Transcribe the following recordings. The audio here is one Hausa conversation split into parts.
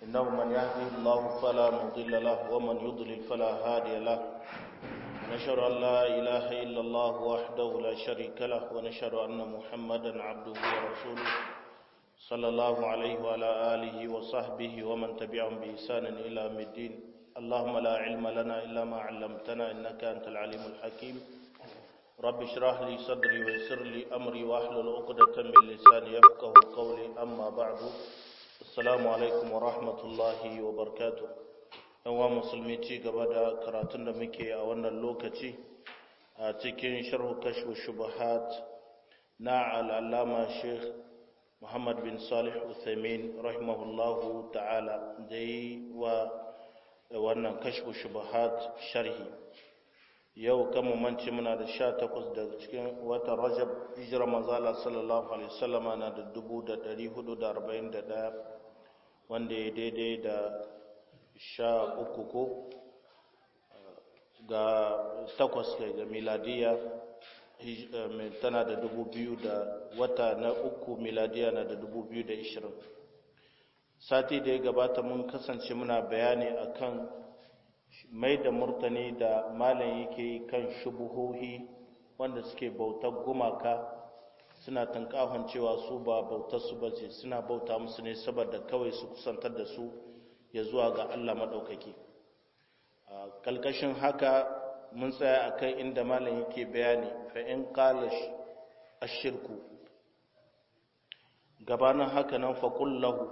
إنه من يهدي الله فلا مضل له ومن يضلل فلا هادي له ونشهد أن لا إله إلا الله وحده لا شريك له ونشهد أن محمدا عبده ورسوله صلى الله عليه وعلى آله وصحبه ومن تبعهم بإحسان إلى يوم الدين اللهم لا علم لنا إلا ما علمتنا إنك أنت العليم الحكيم رب اشرح لي صدري ويسر لي أمري واحلل عقدة من لساني يفقه قولي أما بعد السلام عليكم ورحمة الله وبركاته yawa musulmi ci gaba da karatun da muke a wannan lokaci a cikin sharhu kashfu shubahat na al'allama sheikh muhammad bin salih uthaymin rahimahullahu ta'ala da yi wa wannan kashfu shubahat sharhi yau kan manci muna da sha takwas daga cikin watan rajab hijira manzala sallallahu alaihi wasallama na da dubu da dari hudu da arba'in da daya wanda ya daidai da sha uku ko ga takwas kai ga miladiya tana da dubu biyu da wata na uku miladiya na da dubu biyu da ishirin sati da ya gabata mun kasance muna bayani akan mai da murtani da malam yake kan shubuhohi wanda suke bautar gumaka suna tankahon cewa su ba bautar su bace suna bauta musu ne saboda kawai su kusantar da su ya zuwa ga Allah maɗaukaki kalkashin haka mun tsaya a kan inda malam yake bayani fa'in ƙala a shirku gabanin haka nan faƙullahu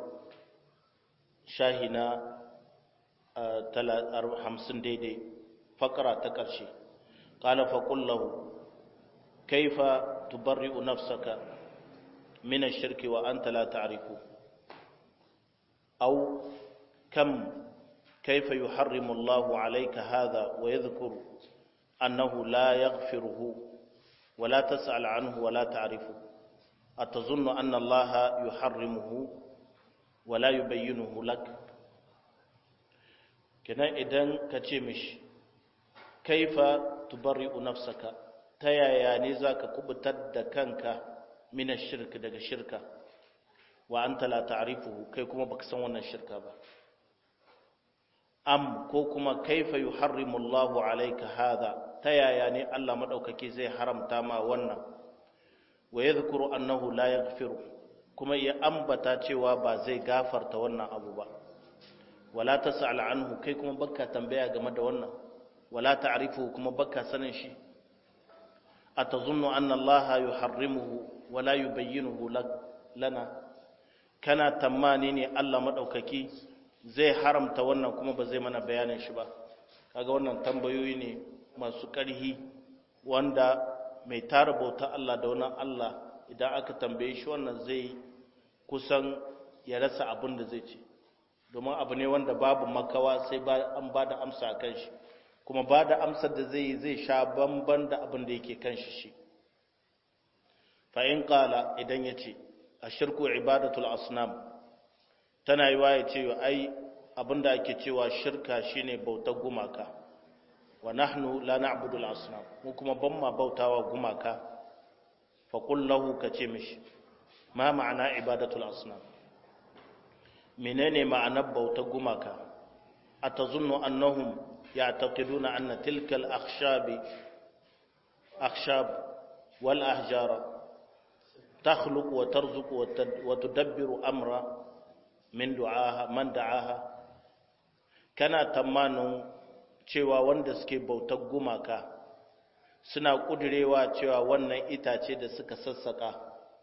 shahina hamsin daidai faƙara ta ƙarshe ƙala faƙullahu kaifa tubarri'u nafsaka min shirki wa anta la ta'rifu aw كم كيف يحرم الله عليك هذا ويذكر أنه لا يغفره ولا تسأل عنه ولا تعرفه أتظن أن الله يحرمه ولا يبينه لك كنا إذن كتمش كيف تبرئ نفسك تيا يا نزاك كبتد كنك من الشرك دك شركة وأنت لا تعرفه كيكما بكسونا الشركة بقى am ko kuma kaifa yuharrimu Allahu alayka hadha ta yaya ne Allah madaukake zai haramta ma wannan wa yadhkuru annahu la yaghfiru kuma ya ambata cewa ba zai gafarta wannan abu ba wala tas'al anhu kai kuma baka tambaya game da wannan wala ta'rifu kuma baka sanin shi atazunnu anna Allah yuharrimuhu wala yubayyinuhu lana kana tamani ne Allah madaukaki zai haramta wannan kuma ba zai mana bayanin shi ba kaga wannan tambayoyi ne masu ƙarhi wanda mai tara bauta Allah da wannan Allah idan aka tambaye shi wannan zai kusan ya rasa abin da zai ce domin abu ne wanda babu makawa sai an ba da amsa a kan shi kuma ba da amsar da zai yi zai sha bamban da abin da yake kan shi shi fa'in ƙala idan ya ce a shirku ibadatul asnam tana yi waye cewa ai abinda ake cewa shirka shine bautar gumaka wa nahnu la na'budu al-asnam mu kuma ban ma bautawa gumaka fa qul lahu kace mishi ma ma'ana ibadatul asnam menene ma'anar bautar gumaka atazunnu annahum ya'taqiduna anna tilka al-akhshab akhshab wal ahjara takhluqu wa tarzuqu wa tudabbiru amra min du'aha man da'aha kana tamanin cewa wanda suke bautar gumaka suna kudirewa cewa wannan itace da suka sassaka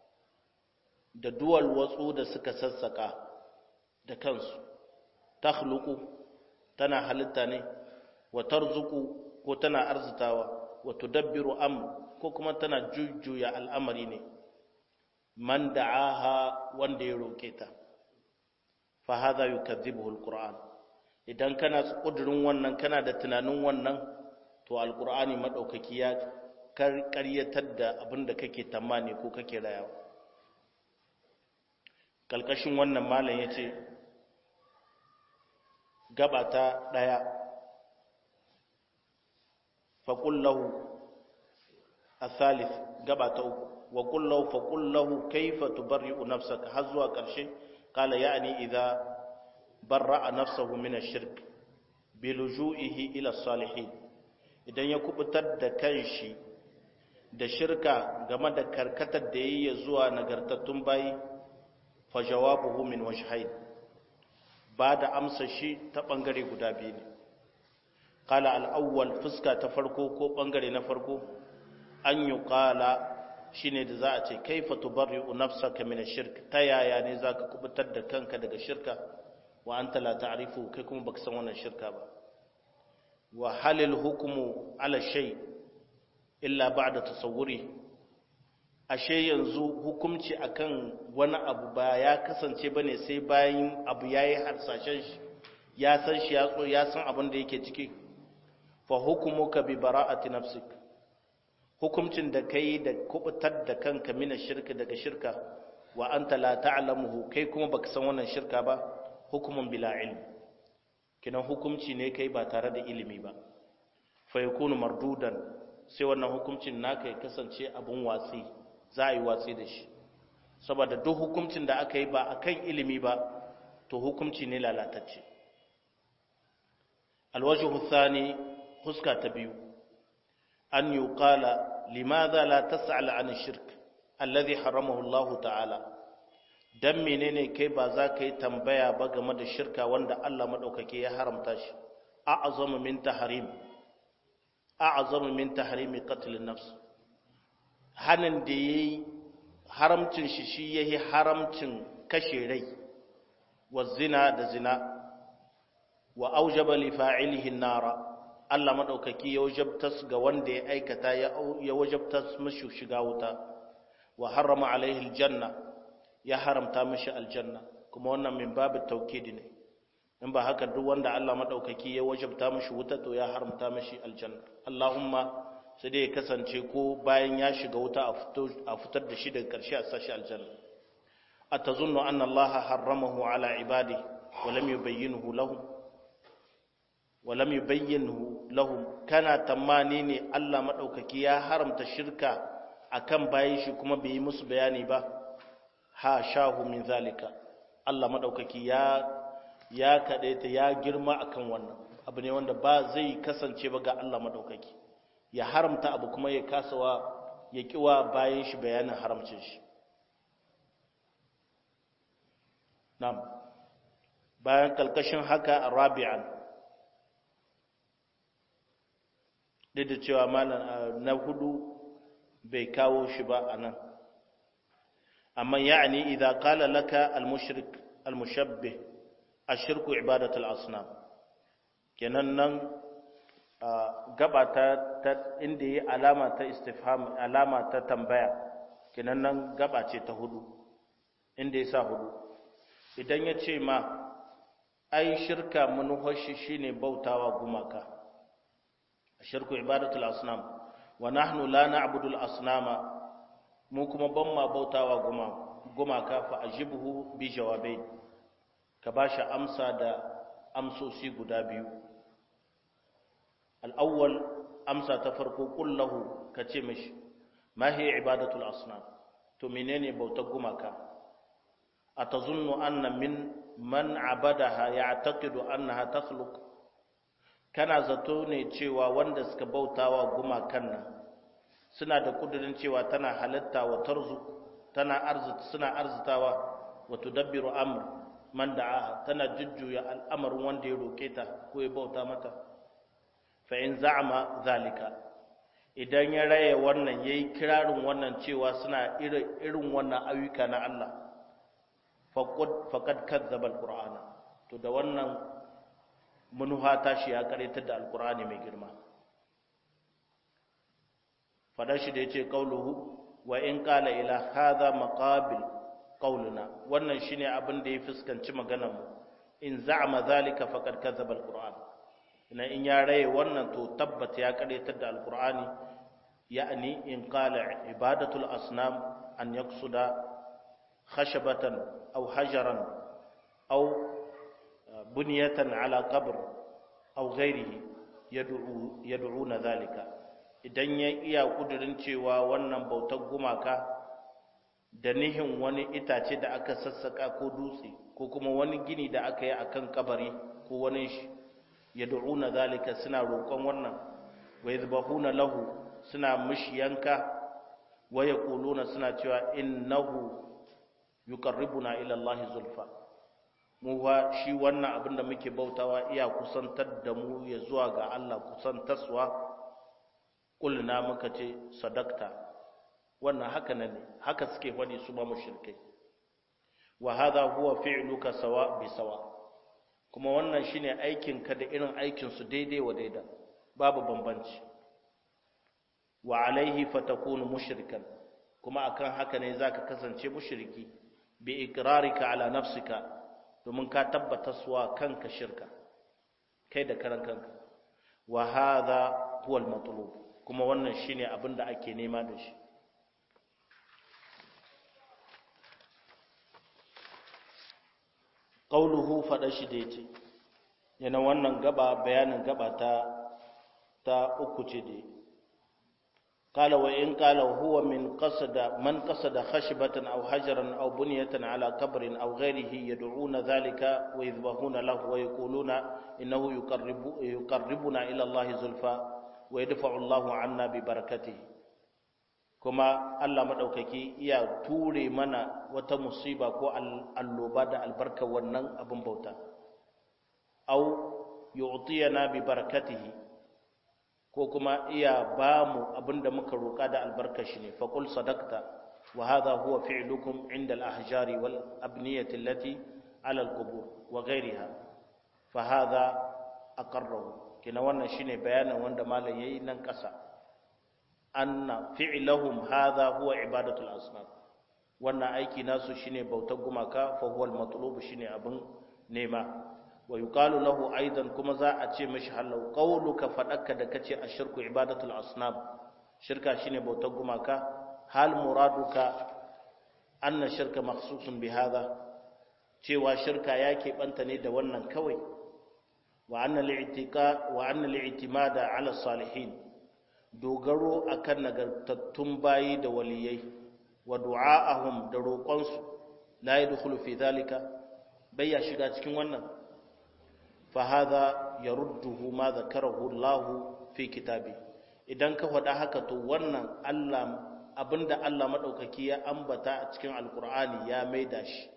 da duwal watsu da suka sassaka da kansu takhluqu tana halitta ne wa tarzuqu ko tana arzitawa wa tudabbiru amr ko kuma tana jujjuya al'amari ne man da'aha wanda ya roke ta fahaza yukazzibuhu alquran idan kana kudurin wannan kana da tunanin wannan to alqur'ani madaukaki ya karyatar da abinda kake tamani ko kake rayawa kalkashin wannan malam yace gabata daya faqul lahu الثالث gabata uku wa qul lahu faqul lahu kayfa tubarri'u nafsaka har zuwa karshe qala ya'ni idza barra'a nafsahu min ash-shirk bi luju'ihi ila salihin idan ya kubutar da kanshi da shirka game da karkatar da yayi zuwa nagartattun bayi fa jawabuhu min wajhayn ba da amsa shi ta bangare guda biyu ne qala al-awwal fuska ta farko ko bangare na farko an yuqala shine da za a ce kaifa tubarri'u nafsaka min ash-shirk ta yaya ne zaka kubutar da kanka daga shirka wa anta la ta'rifu kai kuma baka san wannan shirka ba wa halil hukmu ala shay illa ba'da tasawwuri ashe yanzu hukumci akan wani abu ba ya kasance bane sai bayan abu yayi harsashen shi ya san shi ya ya san abin da yake ciki fa hukumuka bi bara'ati nafsik hukumcin da kai da kubutar da kanka mina shirka daga shirka wa anta la ta'lamuhu kai kuma baka san wannan shirka ba hukumun bila ilm kinan hukumci ne kai ba tare da ilimi ba fa yakunu mardudan sai wannan hukumcin naka ya kasance abun watsi za a yi watsi da shi saboda duk hukumcin da aka yi ba akan ilimi ba to hukumci ne lalatacce alwajhu thani huska ta biyu an yuqala limadha la tas'al an shirk alladhi haramahu Allah ta'ala dan menene kai ba za ka yi tambaya ba game da shirka wanda Allah madaukake ya haramta shi a'zamu min tahrim a'zamu min tahrim qatl an-nafs hanin da yayi haramcin shi shi yayi haramcin kashe rai wa zina da zina wa aujaba li fa'ilihi an-nara Allah madaukaki ya wajabtas ga wanda ya aikata ya wajabtas mashi shiga wuta wa harrama alaihi aljanna ya haramta mashi aljanna kuma wannan min babu taukidi ne in ba haka duk wanda Allah madaukaki ya wajabta mashi wuta to ya haramta mashi aljanna Allahumma sai dai ya kasance ko bayan ya shiga wuta a fitar da shi daga karshe a sashi aljanna atazunnu anna Allah harramahu ala ibadihi wa lam yubayyinhu lahum walam yubayyinhu lahum kana tamani ne Allah madaukaki ya haramta shirka akan bayin shi kuma bai yi musu bayani ba ha shahu min zalika Allah madaukaki ya ya kadaita ya girma akan wannan abu ne wanda ba zai kasance ba ga Allah madaukaki ya haramta abu kuma ya kasawa ya kiwa bayin shi bayanin haramcin shi na'am bayan kalkashin haka rabi'an duk da cewa malam na hudu bai kawo shi ba a nan amma ya'ani idan kala laka al-mushrik al-mushabbih ashirku ibadatul asnam kenan nan gaba ta inda yi alama ta istifham alama ta tambaya kenan nan gaba ce ta hudu inda ya sa hudu idan ya ce ma ai shirka manuhashi shine bautawa gumaka shirku ibadatul asnam wa nahnu la na'budu al-asnama mu kuma ban ma bautawa guma gumaka fa ajibhu bi jawabain ka bashi amsa da amsoshi guda biyu al-awwal amsa ta farko kullahu kace mishi ma hiya ibadatul asnam to menene bautar gumaka atazunnu anna min man abadaha ya'taqidu annaha takhluq kana zato ne cewa wanda suka bautawa gumakan nan suna da kudirin cewa tana halitta wa tarzu tana arzita suna arzitawa wa tudabbiru amr man da'a tana jujjuya al'amarin wanda ya roke ta ko ya bauta mata fa in za'ama zalika idan ya raye wannan yayi kirarin wannan cewa suna irin wannan ayyuka na Allah faqad faqad kadzdzaba alqur'ana to da wannan manuha tashi ya karyatar da alkur'ani mai girma fadar shi da ya ce ƙauluhu wa in ƙala ila haza maƙabil ƙauluna wannan shi ne abin da ya fuskanci maganarmu in za'ama zalika faƙar kazzaba alkur'an ina in ya raye wannan to tabbata ya karyatar da alkur'ani ya'ani in ƙala ibadatul asnam an yaksuda khashabatan aw hajaran aw buniyatan ala qabr aw ghairihi yad'u yad'una zalika idan ya iya kudirin cewa wannan bautar gumaka da nihin wani itace da aka sassaka ko dutse ko kuma wani gini da aka yi akan kabari ko wani shi yad'una zalika suna roƙon wannan wa yadhbahuna lahu suna mishi yanka wa yaquluna suna cewa innahu yuqarribuna ila Allah zulfa mu fa shi wannan abin da muke bautawa iya kusantar da mu ya zuwa ga Allah kusantaswa kulna muka ce sadakta wannan haka ne haka suke faɗi su ba mushrikai wa hadha huwa fi'luka sawa bi sawa kuma wannan shine aikin ka da irin aikin su daidai wa daida babu bambanci wa alaihi fatakunu mushrikan kuma akan haka ne zaka kasance mushriki bi iqrarika ala nafsika domin ka tabbata suwa kanka shirka kai da karan kanka wa hadha huwa al-matlub kuma wannan shine abin da ake nema da shi qauluhu fada shi da yace yana wannan gaba bayanin gaba ta ta uku ce da قال وإن قال هو من قصد من قصد خشبة أو حجرا أو بنية على قبر أو غيره يدعون ذلك ويذبحون له ويقولون إنه يقرب يقربنا إلى الله زلفى ويدفع الله عنا ببركته كما الله مدوكaki iya ture mana wata musiba ko alloba da albarka wannan abin bauta au yu'tiyana bi barakatihi ko kuma iya ba mu abinda muka roƙa da albarkashi ne faqul sadaqta wa hadha huwa fi'lukum 'inda al-ahjari wal abniyati allati 'ala al-qubur wa ghayriha fa hadha aqarrahu kina wannan shine bayanin wanda malam yayi nan ƙasa anna fi'luhum hadha huwa ibadatu al-asnam wannan aiki nasu shine bautar gumaka fa huwa al-matlub shine abin nema wa yuqalu lahu aidan kuma za a ce mishi halau qauluka fadaka da kace ashirku ibadatul asnam shirka shine bautar gumaka hal muraduka anna shirka makhsusun bi hadha cewa shirka ya banta ne da wannan kawai wa anna al-i'tiqa wa anna al-i'timada ala salihin dogaro akan nagartattun bayi da waliyai wa du'a'ahum da roƙonsu la yadkhulu fi dhalika bai ya shiga cikin wannan فهذا يرده ما ذكره الله في كتابه idan ka faɗa haka to wannan Allah abinda Allah madaukaki ya ambata a cikin alkur'ani ya maida shi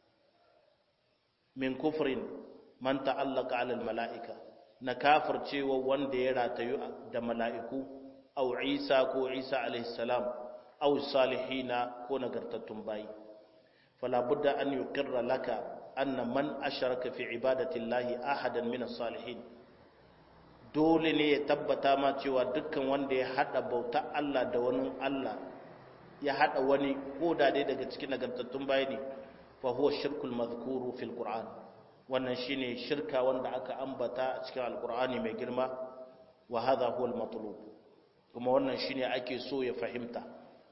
min kufrin man ta'allaka 'ala almala'ika na kafircewa wanda ya ratayu da mala'iku aw Isa ko Isa alaihi salam aw salihina ko nagartattun bayi fala budda an yuqirra laka anna man asharaka fi ibadatillahi ahadan min as-salihin dole ne ya tabbata ma cewa dukkan wanda ya hada bauta Allah da wani Allah ya hada wani ko da dai daga cikin nagartattun bayi ne fa huwa shirkul madhkuru fil qur'an wannan shine shirka wanda aka ambata a cikin alqur'ani mai girma wa hadha huwa al-matlub kuma wannan shine ake so ya fahimta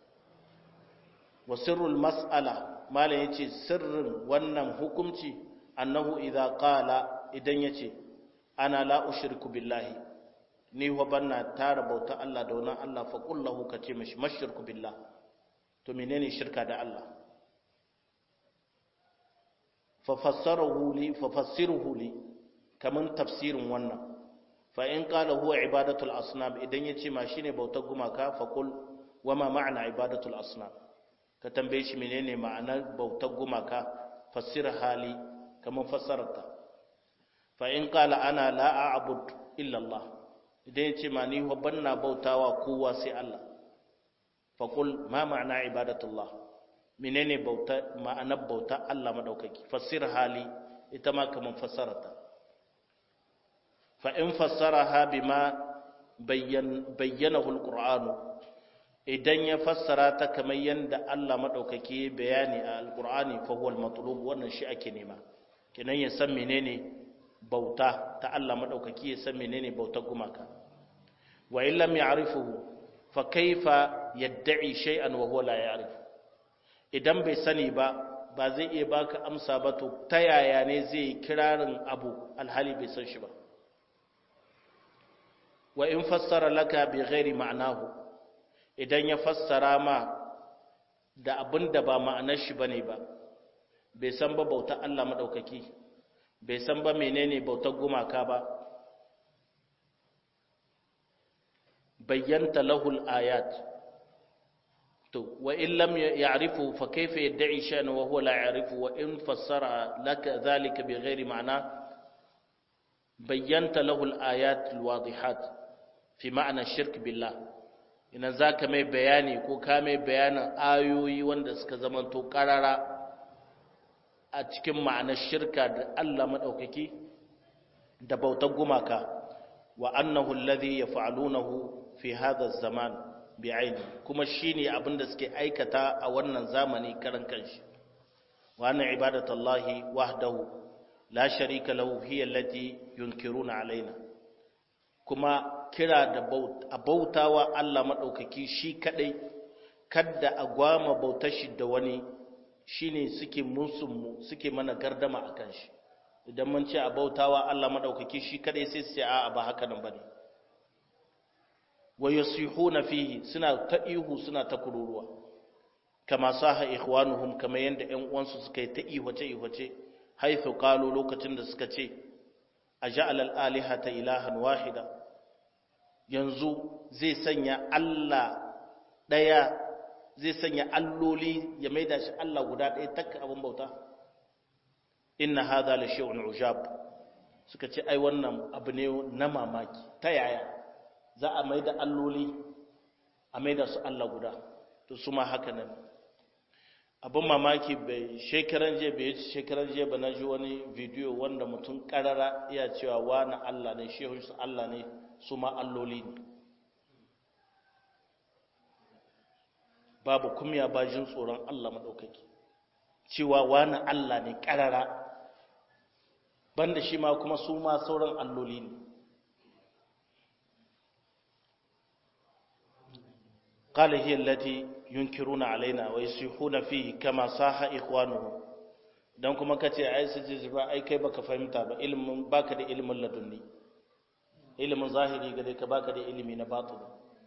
wa sirrul mas'ala malam yace sirrin wannan hukunci annahu idza qala idan yace ana la ushriku billahi ni wa banna tara bauta Allah da wannan Allah fa qul lahu kace mishi mashirku billah to menene shirka da Allah fa fassarahu li fa fassiruhu li kaman tafsirin wannan fa in qala huwa ibadatul asnam idan yace ma shine bautar gumaka fa qul wama ma'ana ibadatul asnam ka tambaye shi menene ma'anar bautar gumaka fassir hali kamar fassararta fa in qala ana la a'bud illa Allah idan yace ma ni wa banna bautawa kowa sai Allah fa qul ma ma'ana ibadatullah menene bauta ma'anar bauta Allah madaukaki fassir hali ita ma kamar fassararta fa in fassaraha bima bayyan bayyanahu alqur'anu idan ya fassara ta kamar yadda Allah maɗaukaki bayani a alƙur'ani fahuwal matulub wannan shi ake nema kinan ya san menene bauta ta Allah maɗaukaki ya san menene bautar gumaka wa in lam ya'rifuhu fa kaifa yad'i shay'an wa huwa la ya'rif idan bai sani ba ba zai iya baka amsa ba to ta yaya ne zai kirarin abu alhali bai san shi ba wa in fassara laka bi ghairi ma'nahu idan ya fassara ma da abin da ba ma'anar shi bane ba bai san ba bautar Allah madaukaki bai san ba menene bautar gumaka ba bayyanta lahul ayat to wa in lam ya'rifu fa kayfa yad'i shay'an wa huwa la ya'rifu wa in fassara laka dhalika bighairi ma'na bayyanta lahul ayat alwadihat fi ma'na shirk billah ina zaka mai bayani ko ka mai bayanin ayoyi wanda suka zamanto karara a cikin ma'anar shirka da Allah madaukaki da bautar gumaka wa annahu alladhi yaf'alunahu fi hadha az-zaman bi'aini kuma shine abinda suke aikata a wannan zamani karan kanshi wa anna ibadatallahi wahdahu la sharika lahu hiya allati yunkiruna alaina kuma kira da bautawa Allah madaukaki shi kadai kadda a gwama bautar shi da wani shine suke musun mu suke mana gardama akan shi idan mun ce a bautawa Allah madaukaki shi kadai sai su ce a'a ba haka nan bane wa yasihuna fihi suna ta ihu suna ta kururuwa kama saha ikhwanuhum kama yanda ƴan uwansu suka yi ta ihwace ihwace haythu qalu lokacin da suka ce aja'al al-alihata ilahan wahida yanzu zai sanya Allah daya zai sanya alloli ya maida shi Allah guda ɗaya takka abin bauta inna hadha la shay'un ujab suka ce ai wannan abu ne na mamaki ta yaya za a mai da alloli a mai da su Allah guda to su ma haka nan abin mamaki bai shekaran je bai yi shekaran je ba na ji wani bidiyo wanda mutum karara iya cewa wani Allah ne shehun su Allah ne su ma alloli ne babu kumya ba jin tsoron Allah maɗaukaki cewa wani Allah ne karara banda shi ma kuma su ma sauran alloli ne قال هي التي ينكرون علينا ويصيحون فيه كما صاح إخوانهم dan kuma kace ai su ji ba ai kai baka fahimta ba ilimin baka da ilimin ladunni ilimin zahiri gare ka baka da ilimi na batini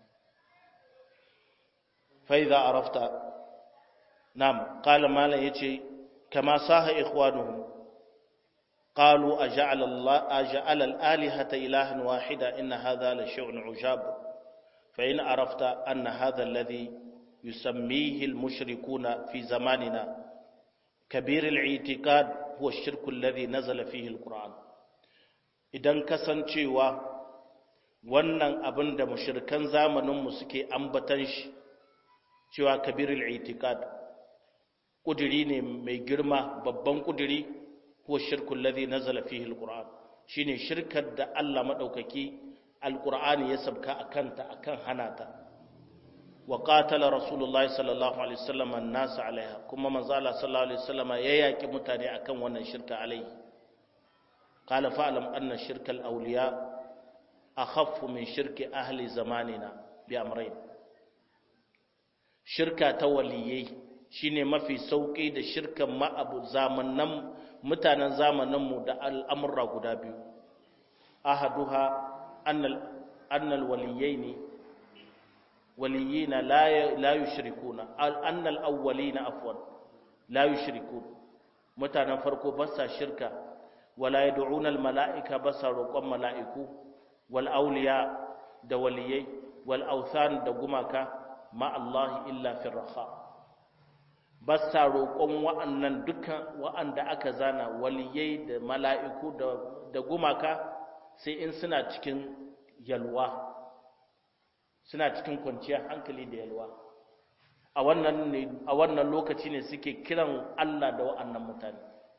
fa idza arafta nam qala mala yace kama saha ikhwanuhum qalu aja'ala Allah aja'ala al-alihata ilahan wahida inna hadha la shay'un ujab فإن عرفت أن هذا الذي يسميه المشركون في زماننا كبير الاعتقاد هو الشرك الذي نزل فيه القرآن idan kasancewa wannan abin da mushrikan zamaninmu suke ambatan shi cewa kabirul itiqad kudiri ne mai girma babban kudiri ko shirkul ladhi nazala fihi alquran shine shirkar da Allah madaukaki alƙur'ani ya sabka a kanta a kan hana ta wa ƙatala rasulullahi sallallahu alaihi wasallam nasa alaiha kuma manzala sallallahu alaihi wasallam ya yaƙi mutane akan wannan shirka alaihi qala fa'lam anna shirkal awliya akhaffu min shirki ahli zamanina bi amrayn shirka ta waliyai shine mafi sauki da shirkan ma'abu zamanan mutanen zamanin mu da al'amurra guda biyu ahaduha أن الوليين وليين لا لا يشركون أن الأولين عفوا لا يشركون mutanen farko ba sa shirka wala yad'una almala'ika ba sa roƙon mala'iku wal awliya da waliyai wal awthan da gumaka ma Allah illa fi raha ba sa roƙon wa'annan dukan wa'anda aka zana waliyai da mala'iku da gumaka sai in suna cikin yalwa suna cikin kwanciyar hankali da yalwa a wannan ne a wannan lokaci ne suke kiran Allah da wa'annan mutane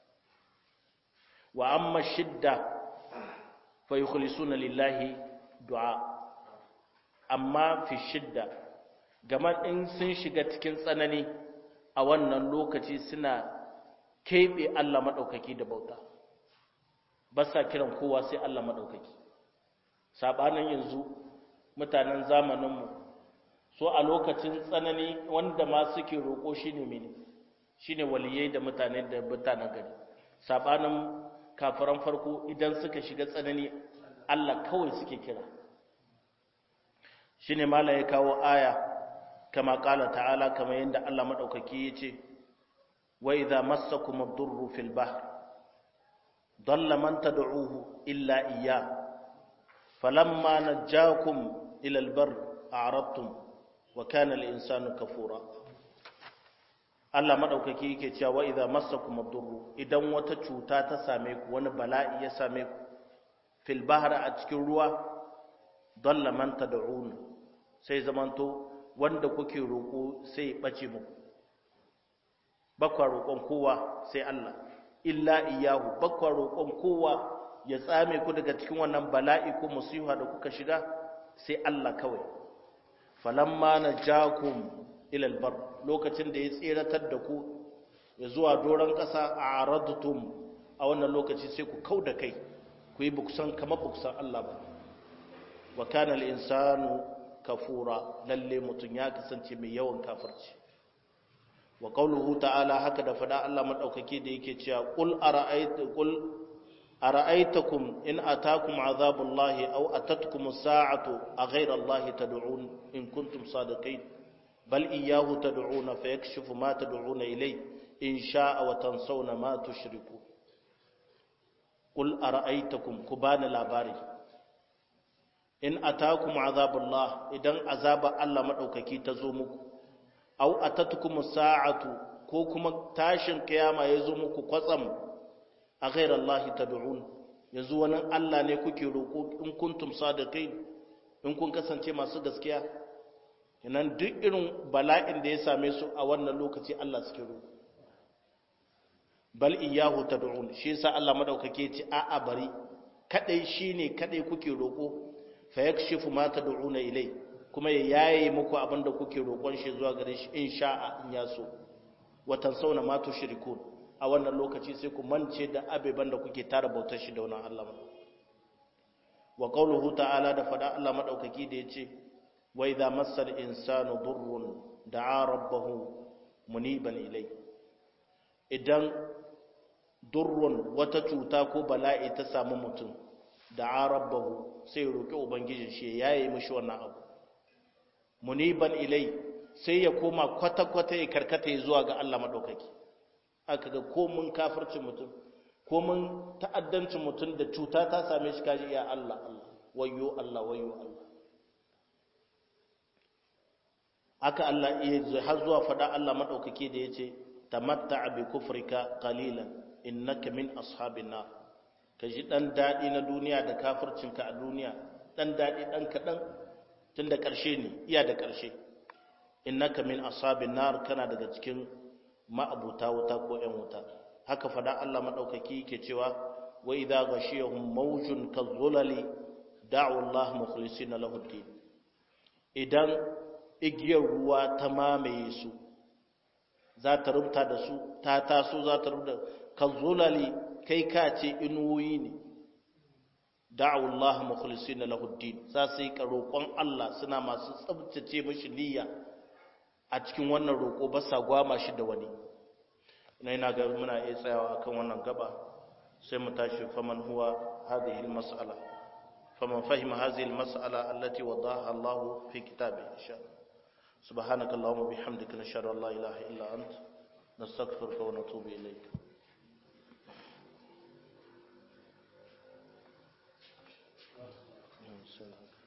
wa amma shidda fa yukhlisuna lillahi du'a amma fi shidda gama in sun shiga cikin tsanani a wannan lokaci suna keɓe Allah maɗaukaki da bauta ba sa kiran kowa sai Allah maɗaukaki saɓanin yanzu mutanen zamaninmu so a lokacin tsanani wanda ma suke roƙo shi ne mene shi ne waliyai da mutane da mutanen gari saɓanin kafiran farko idan suka shiga tsanani Allah kawai suke kira shi ne mala ya kawo aya kama ƙala ta'ala kama yadda Allah maɗaukaki ya ce wa idza massakum ad-durru fil bahr dalla man tad'uuhu illa iyyah falamma najjakum ila al-barr a'radtum wa kana al-insanu kafura Allah madaukaki yake cewa wa idza massakum ad-durru idan wata cuta ta same ku wani bala'i ya same ku fil bahri a cikin ruwa dalla man tad'un sai zamanto wanda kuke roko sai ya bace muku bakwa roƙon kowa sai Allah illa iyahu bakwa roƙon kowa ya tsame ku daga cikin wannan bala'i ko musiha da kuka shiga sai Allah kawai falamma najakum ila albar lokacin da ya tseratar da ku ya zuwa doron ƙasa a aradtum a wannan lokaci sai ku kauda kai ku yi buksan kamar buksan Allah ba wa kana al-insanu kafura lalle mutun ya kasance mai yawan kafirci wa qawluhu ta'ala haka da fada Allah madaukake da yake cewa qul ara'ayta qul ara'aytakum in atakum azabullahi aw atatkum as-sa'atu aghayra allahi tad'un in kuntum sadiqin bal iyyahu tad'una fayakshifu ma tad'una ilay in sha'a wa tansawna ma tushriku qul ara'aytakum kubana labari in atakum azabullah idan azaba Allah madaukaki ta zo muku aw atatukum sa'atu ko kuma tashin kiyama ya zo muku kwatsam a ghayra Allah tad'un yanzu wani Allah ne kuke roko in kuntum sadiqin in kun kasance masu gaskiya nan duk irin bala'in da ya same su a wannan lokaci Allah suke roko bal iyyahu tad'un shi yasa Allah madaukake ce a'a bari kadai shine kadai kuke roko fayakshifu ma tad'una ilai kuma ya yaye muku abinda kuke roƙon shi zuwa gare shi in sha'a in ya so wa tansawna ma tushrikun a wannan lokaci sai ku mance da abeban da kuke tara bautar shi da wannan Allah wa qawluhu ta'ala da fada Allah madaukaki da yace wa idza massal insanu durrun da'a rabbahu muniban ilai idan durrun wata cuta ko bala'i ta samu mutum da'a rabbahu sai roƙi ubangijin shi ya yi mishi wannan abu muniban ilai sai ya koma kwata-kwata ya karkata ya zuwa ga Allah maɗaukaki aka ga komin kafircin mutum komin ta'addancin mutum da cuta ta same shi kaji ya Allah Allah wayo Allah wayo Allah haka Allah iya har zuwa faɗa Allah maɗaukaki da ya ce tamatta bi kufrika qalilan innaka min ashabin nar ka ji ɗan daɗi na duniya da kafircinka a duniya ɗan daɗi ɗan kaɗan tun da ƙarshe ne iya da ƙarshe innaka min asabin nar kana daga cikin ma'abuta wuta ko ƴan wuta haka fada Allah madaukaki yake cewa wa idza ghashiyahum mawjun kadhulali da'u Allah mukhlisina lahu din idan igiyar ruwa ta mamaye su za ta rubuta da su ta taso za ta rubuta kadhulali kai ka ce inuwoyi ne da'u Allah mukhlisina lahu din za su yi roƙon Allah suna masu tsabtace mashi niyya a cikin wannan roƙo ba sa gwama shi da wani ina ina ga muna iya tsayawa akan wannan gaba sai mu tashi faman huwa hadhihi almas'ala faman fahima hadhihi almas'ala allati wadaha Allah fi kitabihi insha سبحانك اللهم وبحمدك نشهد ان لا اله الا انت نستغفرك ونتوب اليك Selam.